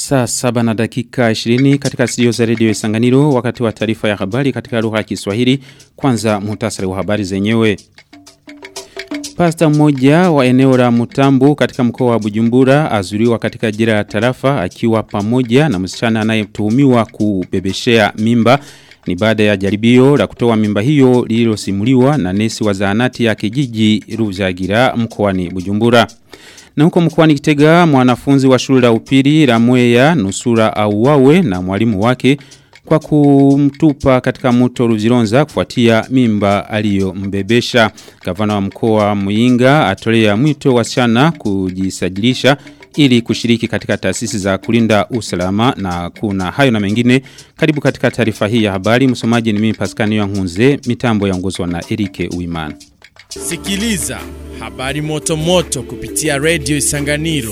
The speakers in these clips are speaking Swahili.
Saa saba na dakika 20 katika studio za redio Isanganiro wakati wa taarifa ya habari katika lugha ya Kiswahili kwanza muhtasari wa habari zenyewe. Pasta mmoja wa eneo la Mutambu katika mkoa wa Bujumbura azuriwa katika jira ya tarafa akiwa pamoja na msichana anayetuhumiwa kubebeshea mimba ni baada ya jaribio la kutoa mimba hiyo lililosimuliwa na nesi wa zahanati ya kijiji Ruzagira mkoani Bujumbura. Na huko mkoani Kitega mwanafunzi wa shule la upili la Mwea nusura auawe na mwalimu wake kwa kumtupa katika mto Ruzironza kufuatia mimba aliyombebesha. Gavana wa mkoa wa Muyinga atolea mwito wasichana kujisajilisha ili kushiriki katika taasisi za kulinda usalama na kuna hayo na mengine karibu katika taarifa hii ya habari msomaji ni mimi Pascal Nyangunze mitambo yaongozwa na Erike Uimana Sikiliza habari moto moto kupitia Radio Isanganiro.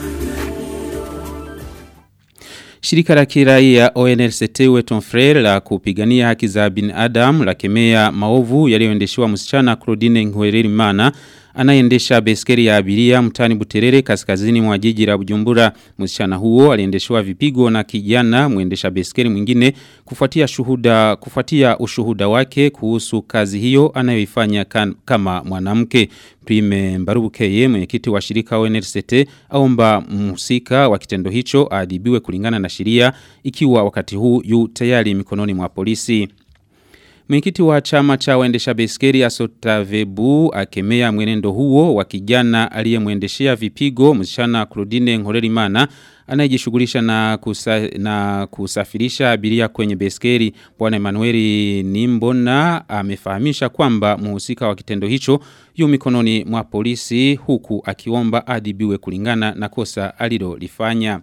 Shirika la kiraia ONLCT Weton Frere la kupigania haki za binadamu la kemea maovu yaliyoendeshewa msichana Claudine Ngwererimana anayeendesha beskeri ya abiria mtani Buterere kaskazini mwa jiji la Bujumbura. Msichana huo aliendeshwa vipigo na kijana mwendesha beskeri mwingine kufuatia shuhuda kufuatia ushuhuda wake kuhusu kazi hiyo anayoifanya kama mwanamke. Prime Mbarubukeye mwenyekiti wa shirika ONLCT aomba mhusika wa kitendo hicho adhibiwe kulingana na sheria ikiwa wakati huu yu tayari mikononi mwa polisi. Mwenyekiti wa chama cha waendesha beskeri Asotavebu akemea mwenendo huo wa kijana aliyemwendeshea vipigo msichana Claudine Nkorerimana anayejishughulisha na, kusa, na kusafirisha abiria kwenye beskeri. Bwana Emmanuel Nimbona amefahamisha kwamba mhusika wa kitendo hicho yu mikononi mwa polisi huku akiomba adhibiwe kulingana na kosa alilolifanya.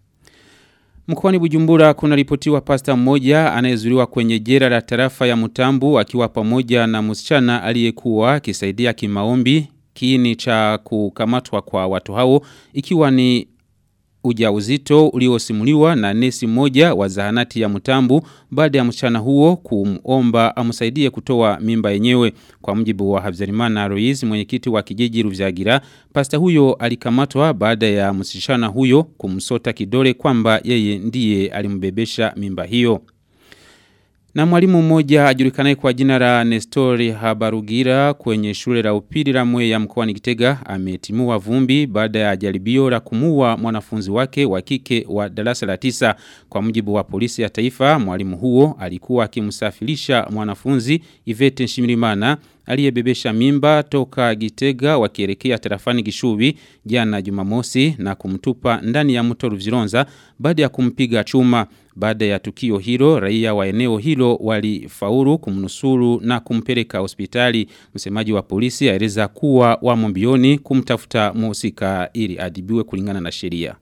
Mkoani Bujumbura kuna ripotiwa pasta mmoja anayezuriwa kwenye jera la tarafa ya Mutambu akiwa pamoja na msichana aliyekuwa akisaidia kimaombi kiini cha kukamatwa kwa watu hao ikiwa ni ujauzito uliosimuliwa na nesi mmoja wa zahanati ya Mutambu baada ya msichana huo kumomba amsaidie kutoa mimba yenyewe kwa mjibu wa Habzarimana Roiz mwenyekiti wa kijiji Ruvyagira pasta huyo alikamatwa baada ya msichana huyo kumsota kidole kwamba yeye ndiye alimbebesha mimba hiyo na mwalimu mmoja ajulikanaye kwa jina la Nestori Habarugira kwenye shule la upili la Mwea mkoani Kitega ametimua vumbi baada ya jaribio la kumua mwanafunzi wake wa kike wa darasa la tisa. Kwa mujibu wa polisi ya taifa, mwalimu huo alikuwa akimsafirisha mwanafunzi Ivete Nshimirimana aliyebebesha mimba toka Gitega wakielekea tarafani Gishubi jana Jumamosi na kumtupa ndani ya mto Ruzironza baada ya kumpiga chuma. Baada ya tukio hilo, raia wa eneo hilo walifaulu kumnusuru na kumpeleka hospitali. Msemaji wa polisi aeleza kuwa wamo mbioni kumtafuta mhusika ili adhibiwe kulingana na sheria.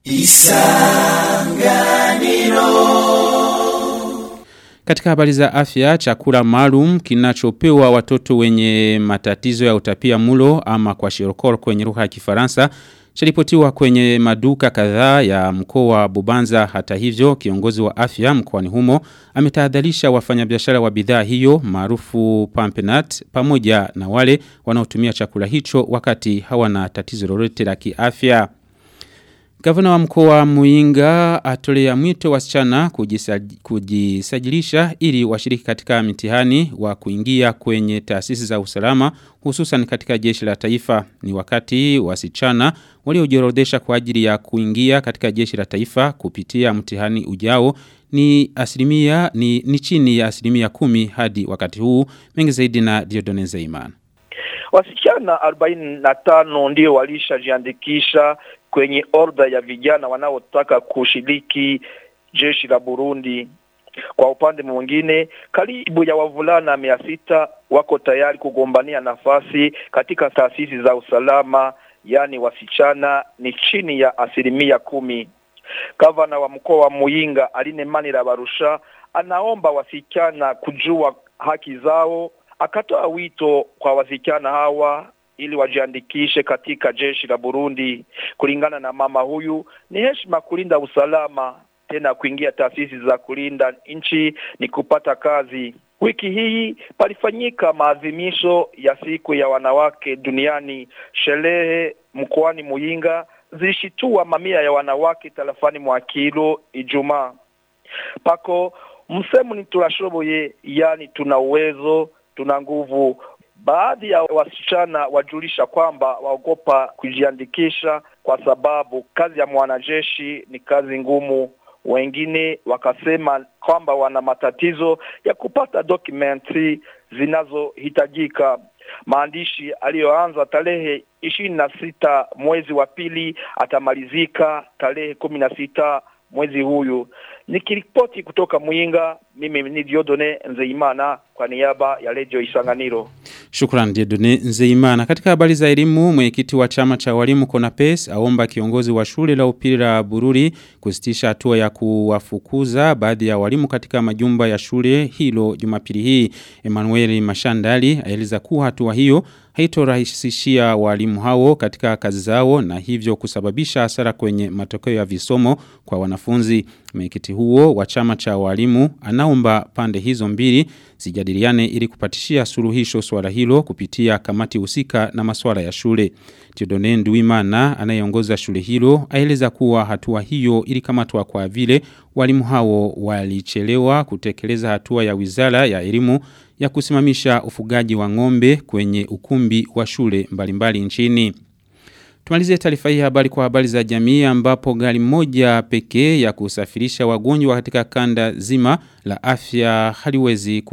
Katika habari za afya, chakula maalum kinachopewa watoto wenye matatizo ya utapia mulo ama kwa shirokoro kwenye lugha ya Kifaransa Chalipotiwa kwenye maduka kadhaa ya mkoa wa Bubanza hata hivyo kiongozi wa afya mkoani humo ametahadharisha wafanyabiashara wa bidhaa hiyo maarufu Pampenat pamoja na wale wanaotumia chakula hicho wakati hawana tatizo lolote la kiafya. Gavana wa mkoa wa Muinga atolea mwito wasichana kujisaj, kujisajilisha ili washiriki katika mitihani wa kuingia kwenye taasisi za usalama hususan katika jeshi la taifa ni wakati wasichana waliojiorodesha kwa ajili ya kuingia katika jeshi la taifa kupitia mtihani ujao ni asilimia ni, ni chini ya asilimia kumi hadi wakati huu mengi zaidi na Diodone Zeimana. Wasichana 45 ndio walishajiandikisha kwenye orda ya vijana wanaotaka kushiriki jeshi la Burundi. Kwa upande mwingine, karibu ya wavulana mia sita wako tayari kugombania nafasi katika taasisi za usalama, yaani wasichana ni chini ya asilimia kumi. Gavana wa mkoa wa Muyinga Aline Manira Barusha anaomba wasichana kujua haki zao, akatoa wito kwa wasichana hawa ili wajiandikishe katika jeshi la Burundi. Kulingana na mama huyu, ni heshima kulinda usalama, tena kuingia taasisi za kulinda nchi ni kupata kazi. Wiki hii palifanyika maadhimisho ya siku ya wanawake duniani, sherehe mkoani Muyinga zilishitua mamia ya wanawake tarafani mwa Kilo Ijumaa. Pako msemo ni turashoboye, yani tuna uwezo, tuna nguvu. Baadhi ya wasichana wajulisha kwamba waogopa kujiandikisha kwa sababu kazi ya mwanajeshi ni kazi ngumu. Wengine wakasema kwamba wana matatizo ya kupata dokumenti zinazohitajika. Maandishi aliyoanza tarehe ishirini na sita mwezi wa pili atamalizika tarehe kumi na sita mwezi huyu. Nikiripoti kutoka Mwinga, mimi ni Diodone Nzeimana kwa niaba ya Radio Isanganiro. Shukran Diodone Nzeimana. Katika habari za elimu, mwenyekiti wa chama cha walimu Konapes aomba kiongozi wa shule la upili la Bururi kusitisha hatua ya kuwafukuza baadhi ya walimu katika majumba ya shule hilo Jumapili hii. Emmanuel Mashandali aeleza kuwa hatua hiyo haitorahisishia walimu hao katika kazi zao na hivyo kusababisha hasara kwenye matokeo ya visomo kwa wanafunzi. Mwenyekiti huo wa chama cha walimu anaomba pande hizo mbili zijadiliane ili kupatishia suluhisho swala hilo kupitia kamati husika na masuala ya shule. Theodone Nduimana anayeongoza shule hilo aeleza kuwa hatua hiyo ilikamatwa kwa vile walimu hao walichelewa kutekeleza hatua ya Wizara ya Elimu ya kusimamisha ufugaji wa ng'ombe kwenye ukumbi wa shule mbalimbali nchini. Tumalizie taarifa hii habari kwa habari za jamii ambapo gari moja pekee ya kusafirisha wagonjwa katika kanda zima la afya haliwezi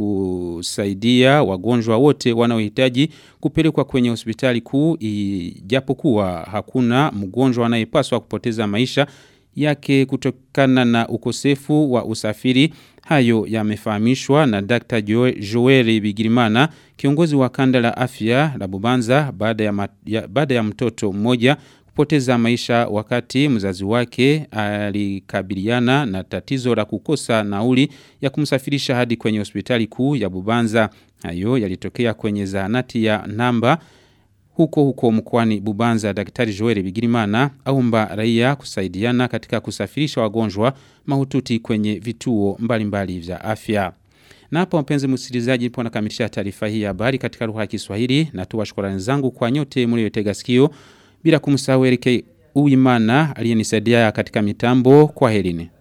kusaidia wagonjwa wote wanaohitaji kupelekwa kwenye hospitali kuu ijapokuwa hakuna mgonjwa anayepaswa kupoteza maisha yake kutokana na ukosefu wa usafiri hayo yamefahamishwa na Dr. Joel Bigirimana kiongozi wa kanda la afya la Bubanza baada ya, ya, baada ya mtoto mmoja kupoteza maisha wakati mzazi wake alikabiliana na tatizo la kukosa nauli ya kumsafirisha hadi kwenye hospitali kuu ya Bubanza hayo yalitokea kwenye zahanati ya namba huko huko mkwani Bubanza daktari Joel Bigirimana aumba raia kusaidiana katika kusafirisha wagonjwa mahututi kwenye vituo mbalimbali vya afya. Na hapa mpenzi msikilizaji nipo nakamilisha taarifa hii ya habari katika lugha ya Kiswahili na tuwa shukrani zangu kwa nyote mliotega sikio bila kumsahau Erike Uimana aliyenisaidia katika mitambo kwa helini.